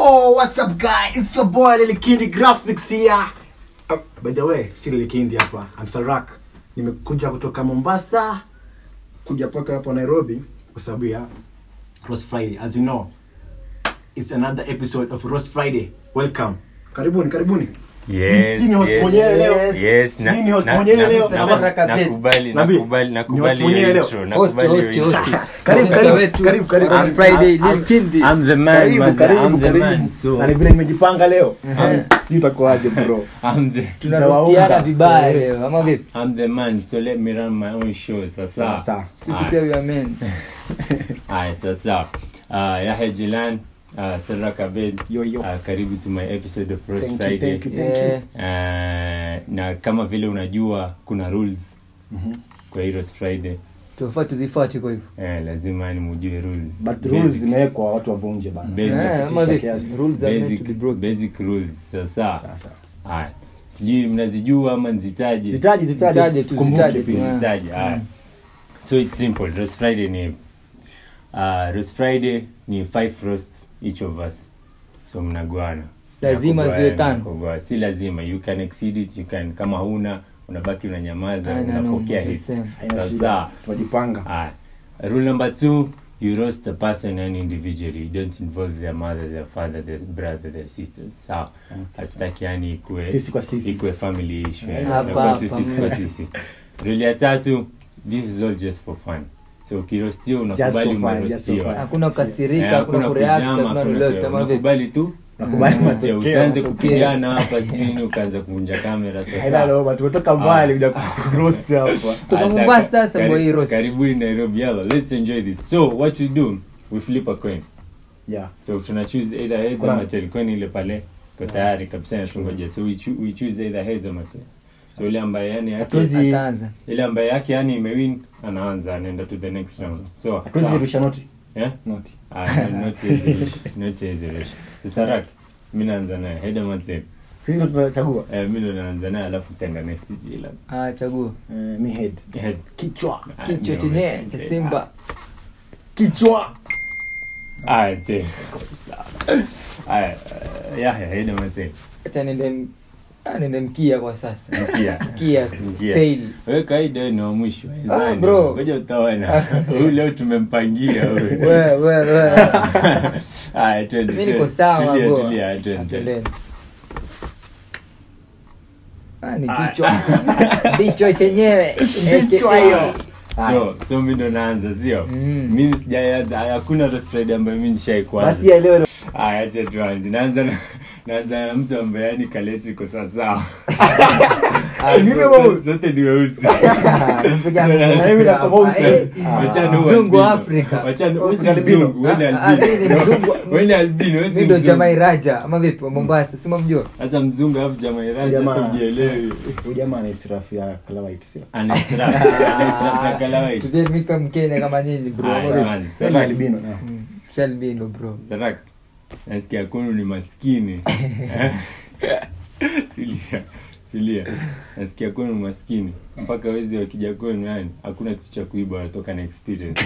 Yo, what's up guys? It's your boy Lily Kindi Graphics here. Uh, by the way, si Lily Kindi hapa. I'm Sarak. Nimekuja kutoka Mombasa kuja paka hapa Nairobi kwa sababu ya Roast Friday. As you know, it's another episode of Roast Friday. Welcome. Karibuni, karibuni. Yes, Sijui ni host yes. mwenyewe leo. Yes, na- Sijui ni host na- mwenyewe na- leo. na- Ama- na- nakubali, Nabii, nakubali, ni nakubali host mwenyewe hiyo leo. intro, Host, nakubali hiyo host, intro. host. Karibu, Presenter karibu, wetu. karibu, karibu. On Friday, I'm- Lil Kindi. I'm the man, Karibu, maza, karibu, I'm the karibu. man, so- Na ni vile nimejipanga leo. Ehe. Sijui utakuwaje bro. I'm the- tunarostiana vibaya leo ama vipi I'm the man, so let me run my own show, sasa. Sawa, sawa. sisi Aye. pia we are men Haya, sasa Ah, Yahya Jilan uh, Sarak Abed Yo, yo. Ah, karibu to my episode of Roast Thank you, Friday thank you, thank you. Yeah. Ah, na kama vile unajua kuna rules Mhm. kwa hii Roast Friday tunafaa tuzifuate kwa hivyo eh, lazima ni mujue rules But Basic- rules zimewekwa watu wavunje bana. Basic. Eh, ama Tisha vipi kiasi. rules are meant to be basic, broken basic rules sasa Sasa. haya sijui mnazijua ama nzitaje Zitaji, zitaji. Zitaje tu, Kumbuke zitaje tu, pia. eh. Zitaje, haya so it's simple roast friday ni uh, roast friday ni five roasts each of us so mnagwana Lazima Mnakugawana, ziwe tano. mnakugawana. si lazima you can exceed it you can kama huna unabaki unanyamaza I know, unapokea just hits same. Haina Sasa, shida. Tunajipanga. Alright. Rule number two, you roast a person and individually. You don't involve their mother, their father, their brother, their sisters. Sawa. Hatutaki yani ikue Sisi kwa sisi. ikue family issue. Eh, yani. hapa, Inakuwa tu hapa, sisi kwa mm. sisi. Rule ya tatu, this is all just for fun. So ukirostiwa Just unakubali for fun, just for umerostiwa. fun. hakuna kukasirika Eh, hakuna kureact kujama, hakuna hakuna lolote ku- ama vipi unakubali tu Nakubali umerostiwa. matokeo. Usianze matokeo. kupigana hapa sijui nini ukaanza kuvunja kamera Haina sasa. loma, tumetoka mbali kuja kuroast hapa. Toka Asa- Mombasa sasa kari- boy hii roast. karibuni nairobi yalla let's enjoy this so what we do we flip a coin Yeah. so tuna choose either heads Kuna- ama tail coin ile pale iko tayari kabisa natungoja so we, choo- we choose either heads ama tails so ile ambaye yani yake Hatuwezi- ataanza ile ambaye yake yani imewin anaanza anaenda to the next round so Hatuwezi sawa. rusha noti. yeah Noti. ah no, not easy not easy rush so sarak mimi naanza naye head ama tail Sisi ndo tunachagua. eh mimi ndo naanza naye alafu tenda next jila ah chagua Eh, mi head. head Kichwa. Ah, kichwa mimi chenye naomba cha tail. simba Kichwa. Ah, tail. Aya, eh, Yahya, head ama tail? acha nende ah, nende mkia kwa sasa Mkia. mkia Mkia. tail Wewe kawaida ni wa mwisho. Ah, bro. Ngoja utaona. Huyu leo tumempangia huyu. we we we Aya, twende. mimi niko twende. sawa Tulia, bro tulia, twende. Atendeni. ah ni Ah. kichwa kichwa chenyewe Kichwa AKA. hiyo. So, so mimi ndo naanza sio? Mm. Mimi sijaanza, hakuna roast Friday ambayo mimi nishaikuanza. Basi ya leo Aya, acha tuanze. Naanza na naanza na mtu ambaye yani kaleti iko sawa sawa. Ah, Mimi bro. bro. Zote ni weusi. Mpiga Na ngoma. mimi nakuwa Ah, eh, Wachana huyu Mzungu wa albino. Afrika. Wachana wewe si Kuna albino. mzungu, wewe ni Ah, ah, mimi ni albino. mzungu. Wewe ni albino, wewe si mi ndo mzungu. jamai raja ama vipi wa mombasa si mamjua Sasa mzungu alafu jamaa iraja Jamaa. hata ujielewi. huyu jamaa ana israfu ya kalawait sio? Ana israfu, ana israfu ya kalawait. Tuzeni mi kama mkenya kama nyinyi bro Haya, ama vipi? tuanze. Sasa ni Sarak, albino. yeah. Mm, shalbino bro Sarak. Nasikia kwenu ni maskini. Tulia. Tulia. Nasikia kwenu ni maskini. Mpaka wezi wakija kwenu yani hakuna kitu cha kuiba wanatoka na experience.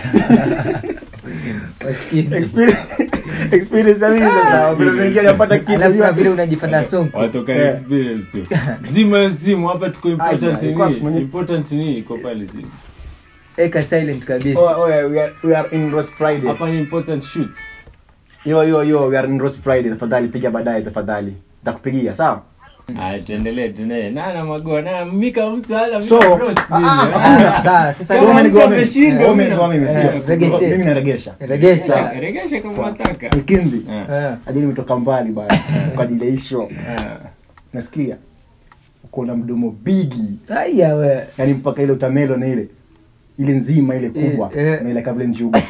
maskini Experience experience ya nini sasa? Vile vingine hajapata kitu. alafu na vile unajifanya sonko Watoka na Yeah. experience tu. Zima hiyo simu hapa tuko important Aje, iko ni. mwenye- Important ni iko pale chini. eka silent kabisa Oh, oh, yeah, we are we are in roast Friday. Hapa ni important shoots. Yo yo yo, we are in roast Friday. Tafadhali piga baadaye tafadhali. Nitakupigia, sawa? Ah, tuendelee tuendelee. Nana magoa na mika mtu ala So, mika roast ah, mimi. Ah, sawa sasa Kama Kama mtu nigoa mimi. ameshindwa, Wewe mimi umegoa mimi, na- sio? Eh, regeshe. Mimi naregesha. regesha Regesha kama Sawa. unataka. Kindi. Ah, Eh, Hadi nimetoka mbali bana kwa ajili ya hii show. ah. Nasikia uko na mdomo bigi. aya we Yaani mpaka ile utamelo na ile ile nzima ile kubwa Eh, eh. na ile kabla njuga.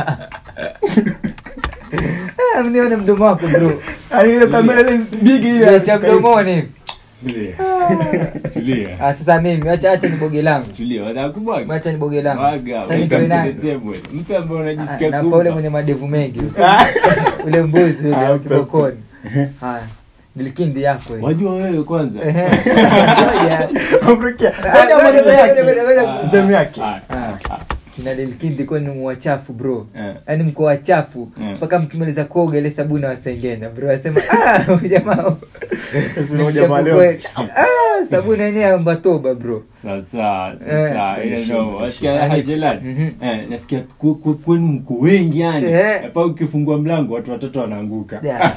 Eh, mnione mdomo wako bro Yaani ile utamelo ile bigi ile cha mdomoni Tulia. Tulia. Ah, sasa mimi acha acha ni boge langu Tulia. Watakubwaga. acha ni boge langu Waga. Sasa nitoe Welcome to nani? the table. Mpe ambaye Ah, unajisikia na pa ule kumpa. mwenye madevu mengi ule mbuzi ule Ah, wa kibokoni haya nilikindi yako hiyo. Wajua wewe kwanza. Ehe. Ngoja. Afrika. Ah, Ngoja ngoja, mwanzo ngoja, yake. ngoja, ngoja. Ah, Mtemi yake. ah, ah, ah. kina lilkindi kwenu mwachafu bro Eh. yaani mko wachafu Eh. mpaka mkimaliza kuoga ile sabuni wasengenya bro asema "Ah, huyu jamaa Sasa ni huyu mchafu jamaa leo kweli." Ah, sabuni yenyewe amba toba bro sasa Eh. sasa ile ndo wasikia Yaani- hajelani Mhm. eh nasikia ku- ku- kwenu mko wengi yani Eh. hapa ukifungua mlango watu watatu wanaanguka Yeah.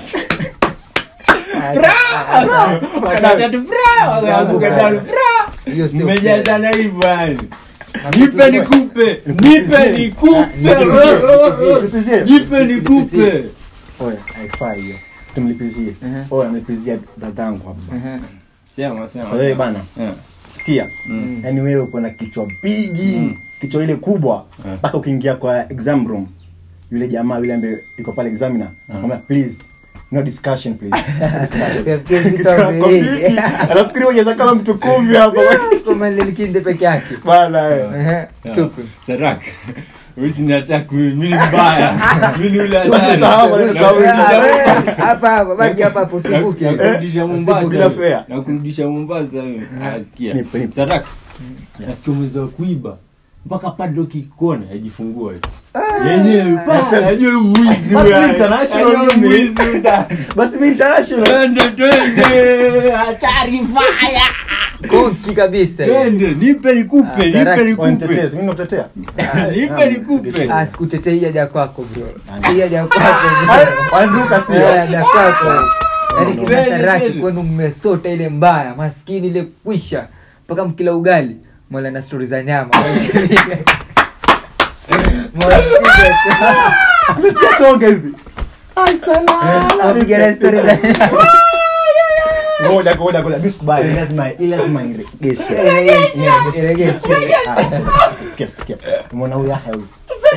Watu watatu bra wanaanguka ndani bra Hiyo sio mmejazana hivyo yani Na nipe vitu- nikupe nipe nikupe Nipizie. nipe nikupe Oya, haifai hiyo. Tumlipizie. Mhm. Oya, amepizia dadangu hapa. Mhm. sema sema Sasa wewe bana, Eh. sikia. Mm. Yaani wewe uko na kichwa bigi, Mm. kichwa ile kubwa. Mm. Mpaka ukiingia kwa exam room, yule jamaa yule ambaye yuko pale examiner, anakuambia please no discussion please. No discussion." Ukifikiri vitu Kichwa yako vingi. bigi. Anafikiri unaweza kama mtu kumi hapa. Kama lilkindi peke yake Bana wewe. Ehe, tupe Sarak. Usinataka mimi mbaya. Mimi yule Tuache hapo, hatari. ndio sawa. Ah, wewe, hapa hapa baki hapa hapo usivuke Na kurudisha Mombasa. bila fare. Na kurudisha Mombasa mimi. Asikia. Nipe, nipe. Sarak. Nasikia umeweza kuiba. Mpaka padlock ikona ajifungua. Yenyewe pasa ajue mwizi Basi wewe. international Ajue mimi. mwizi ndani. Basi mimi international. Twende twende. Hatari fire. konki kabisa Twende nipe Ah, nikupe, Sarak. nipe nikupe. Wanitetezi, mimi nakutetea. Nipe nikupe. Ah, sikutetei hii haja kwako bro hii haja kwako bro. Wanduka si. Eh, haja kwako yaani kina Twende, saraki twende. kwenu mmesota ile mbaya maskini ile kwisha mpaka mkila ugali mwala na stori za nyama Mwapiga tu. Tonga hivi. Ai sana. Mwapiga na stori za nyama Ngoja ngoja ngoja. Mimi sikubali. Lazima lazima iregeshe. Iregeshe, iregeshe. Sikia sikia. Umeona huyu haya huyu.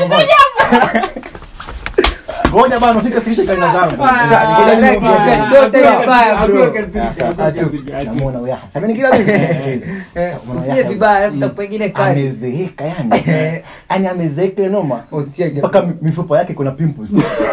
Ngoja bana usike sikishe kaina zangu. Sasa ngoja Saraki, niongee. sote ile mbaya bro Namuona huyu haya. Sasa ni kila mtu. Sikiliza. Sasa umeona usie huyu haya. vibaya futa pengine kali Amezeeka yani. Yaani amezeeka ile noma. usiege mpaka mi- mifupa yake kuna pimples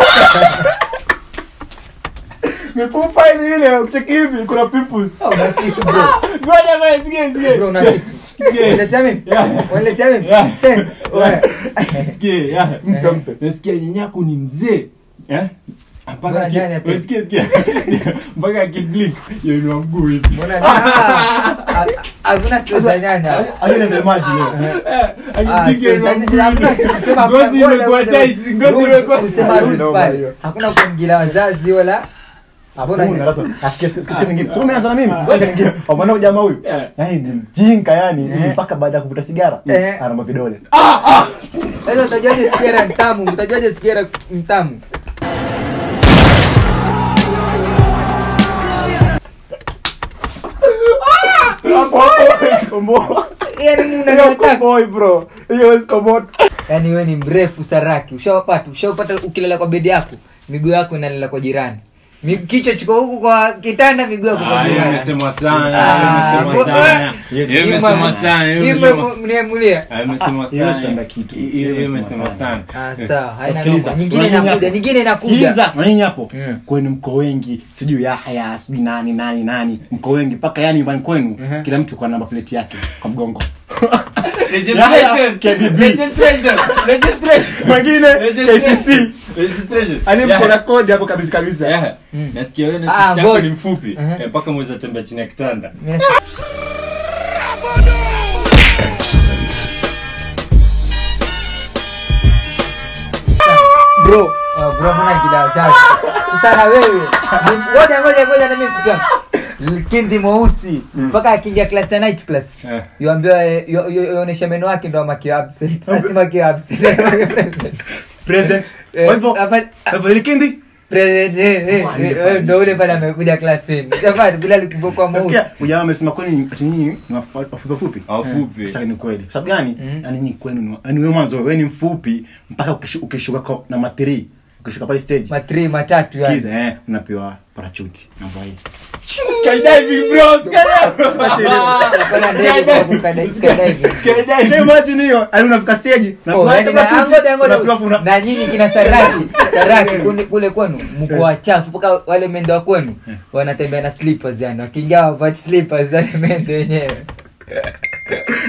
mifupa ile ile ucheki hivi kuna pimples una kisu bro Ngoja ngoja sikie sikie. bro una kisu Unaletea mimi? Yeah. Unaletea mimi? Yeah. Eh, wewe. Sikie, ya. Mpe, mpe. Nasikia nyanyako ni mzee. Eh? Mpaka Mbona ki- nyanya tena? Sikia sikia. Mpaka akiblink yainua mguu hivi. Mbona- Ah, ah, hakuna stress za nyanya Alile the maji leo. Eh, Ah, akiblink stress za yainua mguu nyanya. Hakuna hivi. stress, sema Ngozi hakuna- ngoja, imekuwa ngoja. tight, ngozi Rules, imekuwa- kusema rules Noma pale. hiyo. hakuna kuingilia wazazi wala Hakuna Mbona- lazima asikie sikia nyingine. Sio umeanza na mimi. Ngoja nyingine. Umeona huyu jamaa huyu? Yeah. Yaani ni mjinga yani Eh. mpaka baada ya kuvuta sigara Eh. ana vidole. sasa utajuaje sigara mtamu utajuaje sigara mtamu Hapo hapo hawezi komboa. Yaani Hiyo mnataka boy bro. Hiyo hawezi komboa. yaani wewe ni mrefu saraki ushawapata ushawapata ukilala kwa bedi yako miguu yako inalala kwa jirani Mi- kichwa chiko huku kwa kitanda miguu yako kwa Ah, hiyo jirani imesemwa sana, Ah, hiyo imesemwa kwa- sana. Hiyo imesemwa sana, hiyo imesemwa- mniemulia Ah, imesemwa Hiyo sana. sitanda kitu. Hiyo Hiyo imesemwa imesemwa sana. Ah, sawa haina Sikiliza. noma. nyingine Unanyanya inakuja hapo. nyingine inakuja Sikiliza, unanyinyi hapo Mm. kwenu mko wengi sijui yahya sijui nani nani nani mko wengi mpaka yani nyumbani kwenu Mhm. kila mtu kwa namba plate yake kwa mgongo Registration. KBB. Registration. Registration. mwingine Registration. kcc Registration. ani Yeah. mko na kodi hapo kabisa kabisa Yeah. Mm. nasikia wewe na Ah, sister yako God. ni mfupi Mhm. Eh, mpaka mweza tembea chini ya kitanda Yes. bro Ah, bro, mbona kila wazazi? Sasa na wewe ni- ngoja ngoja ngoja na mimi kutoa kindi mweusi mpaka akiingia class ya night class Eh. yuambiwa eh, yu- yu- yuonesha meno yake ndo amakiwa absent nasema akiwa absent present Eh, kwa hivyo hapa- kwa hivyo ile kindi President, eh, eh, Why, eh, why? ndo ule pale amekuja klasini Jamani, bila likibokwa mweusi nasikia ujamaa amesema kwenu ati nyinyi ni wafu- wafupi wafupi wafupi sasa ni kweli sababu gani Mm. yani nyinyi kwenu ni wa- yani wewe mwanzo wewe ni mfupi mpaka ukishu- ukishuka kwa na matri ukishuka pale stage matri matatu yani. sikiza eh unapewa parachuti namba hii skydiving bro skydiving Ah, hapana, ndege kwa kuruka da- skydiving. skydiving Can you imagine hiyo yani unafika stage na Oh, kuna yani na- parachuti, ngoja, ngoja. unapewa funa- na nyinyi kina saraki saraki kule- kule kwenu mko wachafu mpaka wale mende wa kwenu wanatembea na slippers yani wakiingia wavachi slippers yani mende wenyewe Sasa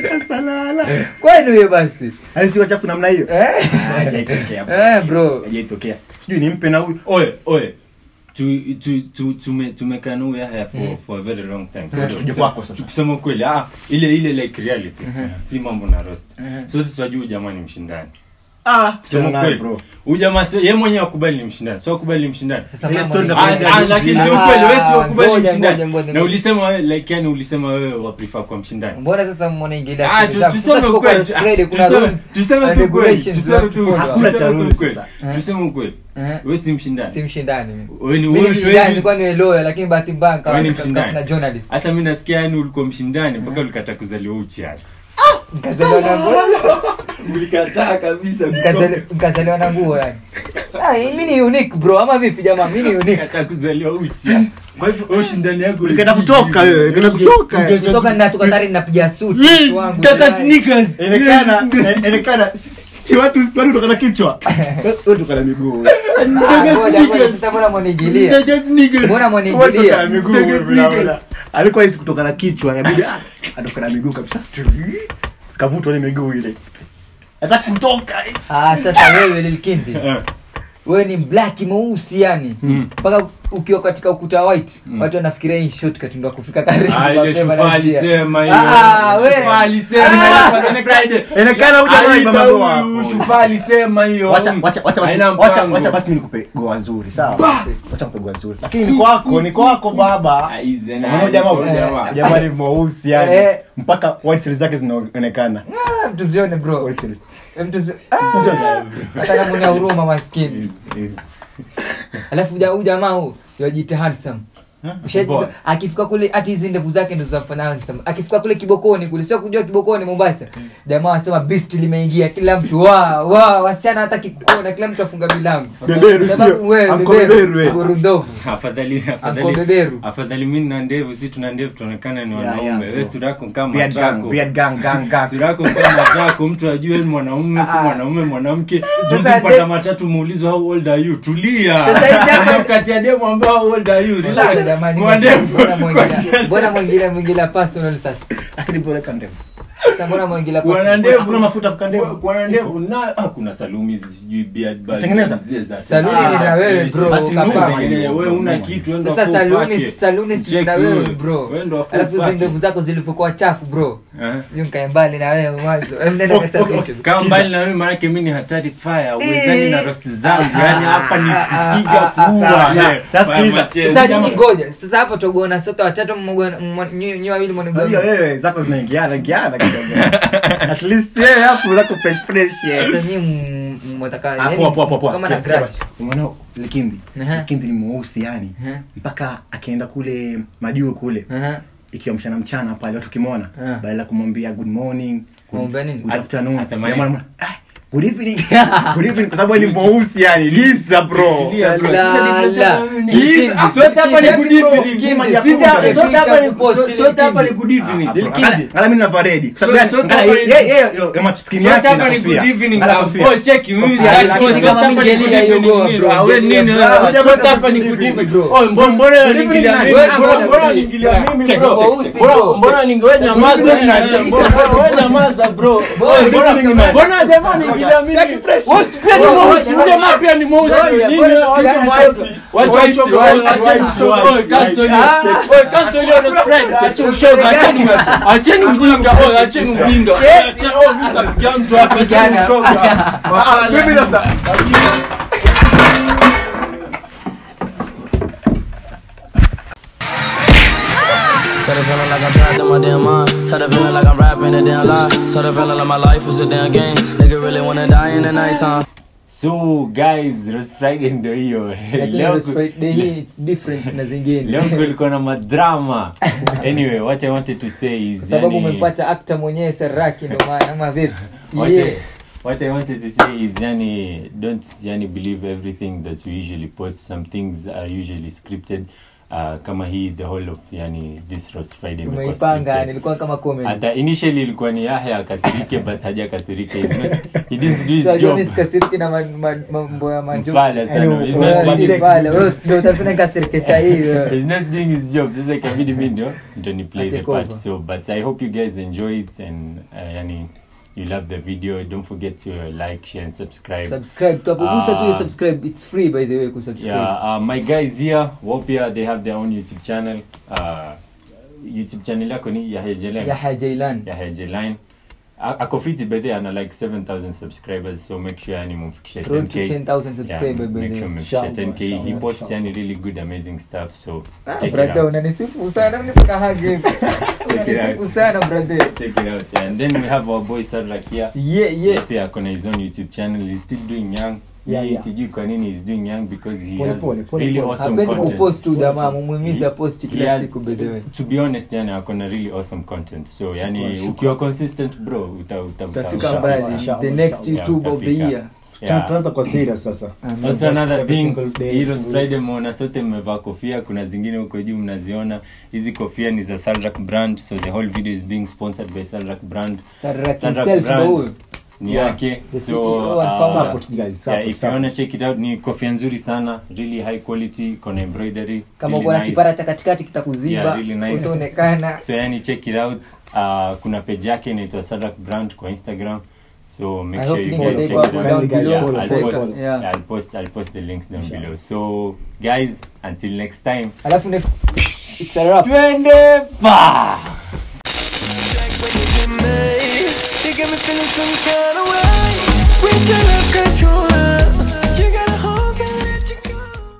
la la kwani huyo basi Yaani si wachafu namna hiyo Eh? Hajaitokea, bro. Eh, bro. Hajaitokea. sijui nimpe na huyu oye oye tu tu tu tume tumekana huyu haya for Mm. for a very long time Mm. So, Tuje kusema- kwako sasa. kusema kweli ah ile ile like reality Mhm. si mambo na roast Mhm. sote tunajua huyu jamaa ni mshindani ah kusema sema kweli bro huyu jamaa sio yeye mwenyewe akubali ni mshindani sio akubali ni mshindani Sasa Ile mama story ni- ndio Ah, kuanzia ah, juzi. lakini Ah, sio kweli wewe sio akubali ni ngoja, mshindani ngoja, ngoja, na ngoja. ulisema wewe like yani ulisema wewe wa prefer kwa mshindani mbona sasa mnaingilia Ah, stori tu- zangu? tuseme Sasa tuko kwa ukweli. Roast Friday, Ah, kuna tuseme- rules tuseme and tu ukweli. regulations Tuseme za tu kufollow. Hakuna cha tuseme tu rules ukweli. sasa. Tuseme ukweli Eh. wewe si mshindani si mshindani mimi. Wewe ni- Mimi ni wewe- mshindani wewe- nilikuwa ni lawyer lakini bahati mbaya nikawa Wewe ni nika- mshindani. nikafanya journalist hata mi nasikia yani ulikuwa mshindani mpaka ulikata kuzaliwa uchi yani nikazaliwa na nguo ulikataa kabisa Nikazali- nikazaliwa na nguo yani Ah, mimi ni unique bro ama vipi jamaa mimi ni unique kata kuzaliwa uchi yani. kwa hivyo Wewe ushindani yako Ulikata kutoka wewe, ulikata kutoka. Unge- kutoka ninatoka tayari ninapiga suti Yee, mtu wangu taka jamani. sneakers. Inekana, inekana si watu si watu kutoka na kichwa. Wewe kutoka na miguu. Ah, ngoja, ngoja, sasa mbona mwanigilia Taka sneakers. mbona Wewe kutoka na mwanigilia miguu Taka wewe sneakers. unaona. Alikuwa hisi kutoka na kichwa, inabidi ah, atoka na miguu kabisa. Kavutwa ile miguu ile. Hata kutoka. ah sasa wewe lilkindi Eh, wewe ni black mweusi yani Mm. mpaka ukiwa katika ukuta wa white Mm. watu wanafikiria hii shortcut ndio kufika karibu Ah, ile mapema shufaa na njia. alisema hiyo. Ah, we. Shufaa alisema Ah. hapa ni Friday. Inekana huja na Aida mama huyu, goa. Shufaa alisema hiyo. Wacha wacha wacha basi. Haina Wacha mpango. wacha basi mimi nikupe goa nzuri, sawa? Wacha nikupe goa nzuri. Lakini ni kwako, ni kwako baba. Ah, hizi na- Unaona jamaa Huyu jamaa. jamaa ni mweusi yani. Eh. Mpaka white cells zake zinaonekana. Ah, mtu sione bro White cells. mtu si- ah, hata kama una huruma maskini alafu ja- huyu jamaa huu yajiita handsome Ushaji- Boy. akifika kule hati hizi ndevu zake ndo zinamfanya handsome akifika kule kibokoni kule sio kujua kibokoni mombasa jamaa anasema beast limeingia kila mtu wa wa wasichana hataki kukuona kila mtu afunga milango Beberu Sababu sio? wewe, Anko beberu, beberu, eh. burundovu afadhali Anko afadhali beberu afadhali mimi na ndevu si tuna ndevu tuonekana ni Yeah, wanaume yeah, wewe bro. sura yako kama Beard gang, matako beard gang, gang, gang. sura yako kama matako mtu ajue ni mwanaume si Ah. mwanaume mwanamke Sasa juzi mpata de- matatu muulizo how old are you tulia Sasa hizi hapa- mkatia demu ambao how old are you Sasa relax jamani, Kwa ndevu. mbona mwingine- Kwa mbona mwingine mwingine personal sasa Lakini bora kama ndevu. sasa mbona mwingine Kuwa na personal ndevu Hakuna mafuta kwa ndevu. Kuwa- kuwa na ndevu na ah, kuna salumi hizi sijui beard bag Tengeneza. zile za- Saluni Ah, ni na wewe, yes, bro, basi kaka. tengeneza. wewe una kitu wewe ndo sasa wafaa saluni upake. saluni si Check na wewe wewe. bro Wewe ndo wafaa alafu hizo upake. ndevu zako zilivyokuwa chafu bro Eh. sijui nikae mbali na wewe mwanzo Em, nenda kasafishe kama mbali na mimi maanake mi ni hatari fire uwezani na rosti zangu yani hapa ni kupiga ah, kuua sawa, eh, sawa. Sikiliza. machezo. sasa nyinyi ngoja sasa hapo togona sote watatu mmogona- mmo- nyi nyi wawili Unajua mwanigona wewe zako zinaingiana ingiana kidogo. At least wewe hapo zako fresh fresh. yeah. sasa nyinyi m- m- mwataka Ah, yani poa poa poa poa. kama na Sikia, sikia grudge basi. Umeona Likindi? Aha. Likindi ni mweusi yani. Aha. Mpaka akaenda kule majuu kule. Aha. Ikiwa mchana mchana pale watu kimwona Ah. badala ya kumwambia good morning, Kumwambia nini? good As- afternoon. asema jamaa nini? anamwambia, "Ah, good evening. Good evening kwa sababu yeye ni mweusi yani. Lisa bro. Tulia, bro. La, Sasa difference la. yangu ni- Giza. Ah, sote hapa ni good Bro, evening. Kima Sote Jakuda. hapa- sote hapa ni- Post sote- sote hapa ni Likindi. good evening. Ngala mimi navaa redi. Kwa sababu So- gani? so Ngala hapa ni- yeye yeye yeye maskini Sote yake hapa na ni kofia. good evening. Ngala Ah, kofia. boy, check, mimi Kofia, sitaki- lakini sote kama hapa ni mingelia good hiyo evening, goa, bro. bro. Ah, we nini, Mingelia, ah, bro. sote hapa ni good evening. Oh, mbona- mbona Good unaniingilia evening, mimi? nani? Mbona- Wewe mbona bro. unaniingilia mimi, Check, bro? check, check, Mbona- bro. mbona ningewe nyamaza? Good evening, nani? Mbona- mbona nyamaza, bro? Boy, Mbona- good evening, nani? mbona jamaa anaingilia mimi? Check fresh. Wewe si pia ni Ngoja, mweusi, ngoja. jamaa pia ni mweusi. Ngoja, Nini? ngoja, Wacha ngoja. ushoga. Wacha White, ushoga. white, Wacha white, ushoga. white, Oye, cancel white. hiyo. Ah. Oye, cancel hiyo no strike. Acha ushoga, acheni acheni ujinga. Oye, acheni ujinga. Eh. Acheni- oh, mimi napiga mtu hapa, acheni Vijana. ushoga. Ah, Wafala. mimi sasa. Tell the feeling like I'm trapped in my damn mind. Tell the feeling like I'm rapping a damn lie. Tell the feeling like my life is a damn game. Nigga really wanna die in the nighttime. so guys Roast Friday ndio hiyo lakini Leo Roast ku- Friday hii it's different na zingine leo kulikuwa na madrama anyway what i wanted to say is kwa sababu yani- umempata actor mwenyewe Seraki ndio maana ama vipi what, yeah I, what i wanted to say is yani don't yani believe everything that we usually post some things are usually scripted uh, kama hii the whole of yani this roast friday imekuwa umeipanga scripted. nilikuwa kama comedy hata initially ilikuwa ni yahya akasirike but hajakasirika He's not- he didn't do his So, job Johnny sikasiriki na ma- ma- mambo ya majokes. Mfala sana. Yaani, He's wewe not si doing his- pale. Wewe ndio utafanya nikasirike sahihi wewe. He's not doing his job. Sasa ikabidi mi ndio ndio ni play I the take part. over. So but I hope you guys enjoy it and uh, yani you love the video. Don't forget to uh, like, share and subscribe. subscribe tuapogusa tu hiyo Ah. subscribe it's free by the way kusubscribe Yeah, uh, my guys here, Wopia, they have their own YouTube channel. Uh, YouTube channel yako ni Yahya Jelain. Yahya Jailan Yahya Jelain. A- ako fiti by the way, ana like 7000 subscribers so make sure yani mumfikishe road to 10k 10000 subscriber by make the sure way mumfikishe Inshallah, 10k he inshallah, posts inshallah. yani really good amazing stuff so Ah, check it brother out unanisifu sana mnipaka hagi it unanisifu out. sana brother check it out and then we have our boy Sadrak here yeah Yeye yeah pia akona his own youtube channel he's still doing young Yeah, Yeye yeah. sijui kwa nini he's doing young because he Pole, has pole, pole, really pole. awesome hapendi content kupost tu jamaa mumuhimize aposti He kila has- siku by the way to be honest yani akona really awesome content so yani shukran. ukiwa consistent bro uta uta utafika Inshallah, mbali inshallah, the next inshallah. youtube of the utafika. year Yeah. tuanza kwa serious sasa Amen. Also another Every thing, single day, Heroes every Friday mmeona sote mmevaa kofia, kuna zingine huko juu mnaziona. Hizi kofia ni za Salrak brand, so the whole video is being sponsored by Salrak brand. Sadrak Sadrak himself brand. ndo huyo Ni Yeah. yake. The So CEO and uh, founder. Support, guys, yeah, support, if you wanna support. check it out ni kofia nzuri sana, really high quality, iko na embroidery. kama really uko na nice. kipara cha katikati kitakuziba Yeah, really nice. utaonekana So yani check it out. Uh, kuna page yake inaitwa Sadrak brand kwa Instagram. So make I sure hope you link guys check itakuwa it hapo out. down Kindly guys below. follow, I'll follow, post, follow. Yeah. yeah, I'll post I'll post the links down Inshallah. below. So guys, until next time. alafu next it's a wrap Twende pa! Jack when you get me, you get me feeling some kind of way. With your love control